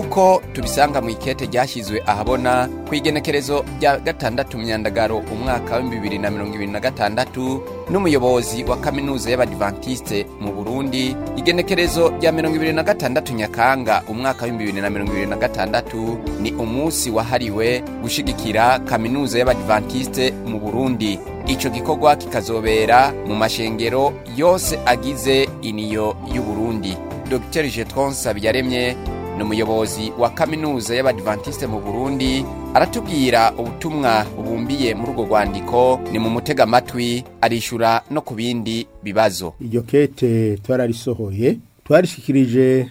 nk'uko tubisanga mu ikete ryashyizwe ahabona ku igenekerezo rya gatandatu myandagaro umwaka wa bibiri na mirongo ibiri na gatandatu n'umuyobozi wa kaminuza y'abadivantisite mu burundi igenekerezo rya mirongo ibiri na gatandatu nyakanga umwaka wa bibiri na mirongo ibiri na gatandatu ni umunsi wahariwe gushigikira kaminuza y'abadivantisite mu burundi ico gikorwa kikazobera mu mashengero yose agize iniyo y'uburundi dr jetron sabyaremye ni umuyobozi wa kaminuza y'abadivantisite mu burundi aratubwira ubutumwa bubumbiye muri urwo rwandiko ni mu mutega amatwi arishura no ku bindi bibazo iryo kete twararisohoye twarishikirije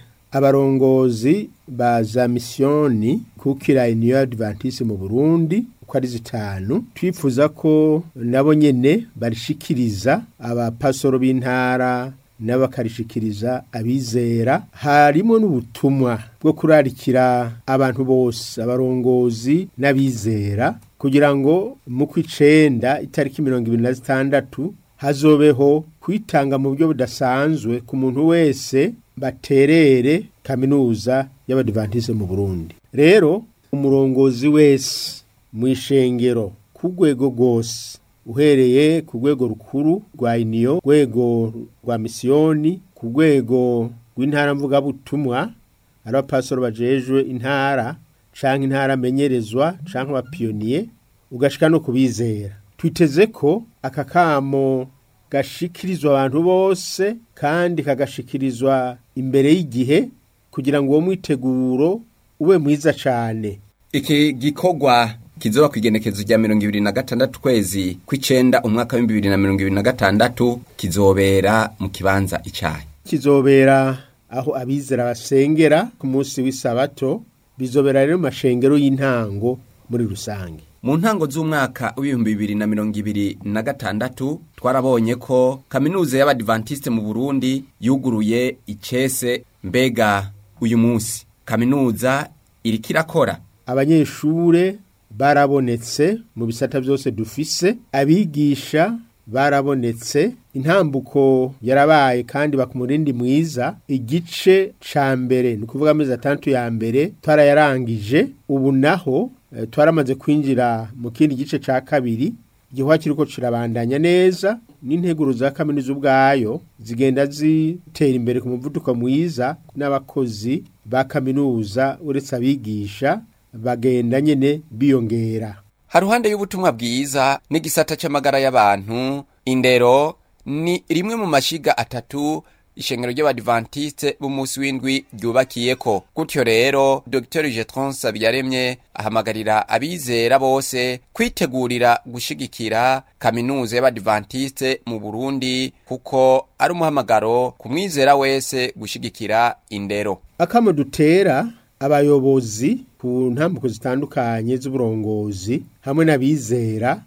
abarongozi ba za misiyoni kukira iniyo y'abadivantisite mu burundi uko ari zitanu twifuza ko nabo nyene barishikiriza abapasoro b'intara n'abakarishikiriza abizera harimo n'ubutumwa bwo kurarikira abantu bose abarongozi n'abizera kugira ngo mu kw'icenda itariki mirongo ibiri na zitandatu hazobeho kwitanga mu buryo budasanzwe ku muntu wese baterere kaminuza y'abadivantize mu burundi rero umurongozi wese mu ishengero ku rwego rwose uhereye ku rwego rukuru rwa iniyo rwego rwa misiyoni ku rwego rw'intara mvugabutumwa ari abapasoro bajejwe intara canke intara amenyerezwa canke abapiyoniye ugashika no kubizera twiteze ko aka kamo gashikirizwa abantu bose kandi kagashikirizwa imbere y'igihe kugira ngo uwo mwiteguro ube mwiza cane iki gikorwa kizoba ku igenekezo rya mirongo ibiri na gatandatu kwezi kw'icenda umwaka w'ibihumbi bibiri na mirongo ibiri na gatandatu kizobera mu kibanza icayi kizobera aho abizera basengera ku munsi w'isabato bizobera rero mu mashengero y'intango muri rusange mu ntango z'umwaka w'ibihumbi bibiri na mirongo ibiri na gatandatu twarabonye ko kaminuza y'abadivantisite mu burundi yuguruye icese mbega uyu munsi kaminuza iriko irakora abanyeshure barabonetse mu bisata byose dufise abigisha barabonetse intambuko yarabaye kandi bakumurindi mwiza igice ca mbere ni ukuvuga amezi atandatu ya mbere twarayarangije ubu naho e, twaramaze kwinjira mu kindi gice ca kabiri igihwa kiriko kirabandanya neza n'integuro za kaminuza ubwayo zigenda zitera imbere ku muvuduko mwiza n'abakozi ba kaminuza uretse abigisha bagenda nyene biyongera haruhande y'ubutumwa bwiza n'igisata c'amagara y'abantu indero ni rimwe mu mashiga atatu ishengero ry'abadivantisite b'umunsi w'indwi ryubakiyeko gutyo rero dr jetron sabyaremye ahamagarira abizera bose kwitegurira gushigikira kaminuza y'abadivantisite mu burundi kuko ari umuhamagaro ku mwizera wese gushigikira indero akamo dutera abayobozi ku ntambuko zitandukanye z'uburongozi hamwe n'abizera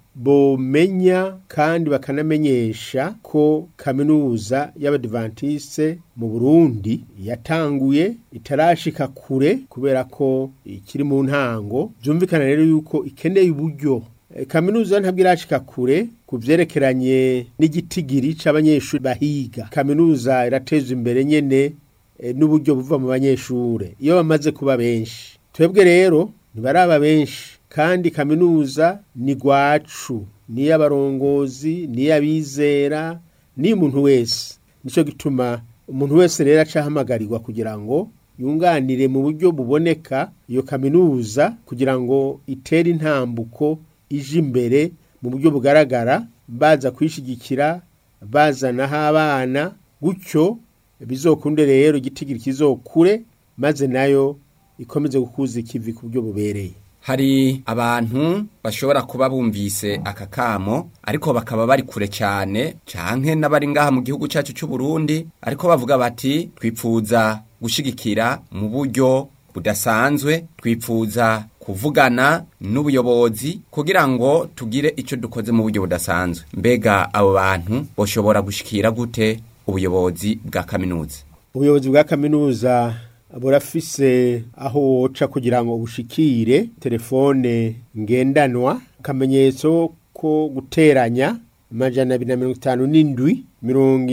bomenya kandi bakanamenyesha ko kaminuza y'abadivantisite mu burundi yatanguye itarashika kure kubera ko ikiri mu ntango byumvikana rero yuko ikeneye uburyo E, kaminuza ntabwo irashika kure ku vyerekeranye n'igitigiri c'abanyeshuri bahiga kaminuza irateza imbere nyene e, n'uburyo buva mu banyeshure iyo bamaze kuba benshi twebwe rero ntibaraba benshi kandi kaminuza ni gwacu niy'abarongozi niy'abizera niyo umuntu wese nico gituma umuntu wese rero acahamagarirwa kugira ngo yunganire mu buryo buboneka iyo kaminuza kugira ngo itere intambuko ije imbere mu buryo bugaragara baza kwishigikira bazanaho abana gutyo bizokunde rero igitigiri kizokure maze nayo ikomeze gukuza ikivi ku buryo bubereye hari abantu bashobora kuba bumvise aka kamo ariko bakaba bari kure cyane canke n'abari ngaha mu gihugu cyacu cy'u Burundi ariko bavuga bati twipfuza gushigikira mu buryo budasanzwe twipfuza kuvugana n'ubuyobozi kugira ngo tugire icyo dukoze mu buryo budasanzwe mbega abo bantu bashobora gushikira gute ubuyobozi bwa kaminuza ubuyobozi bwa kaminuza burafise aho woca kugira ngo bushikire telefone ngendanwa akamenyetso ko guteranya amajana abiri na mirongo itanu n'indwi mirongo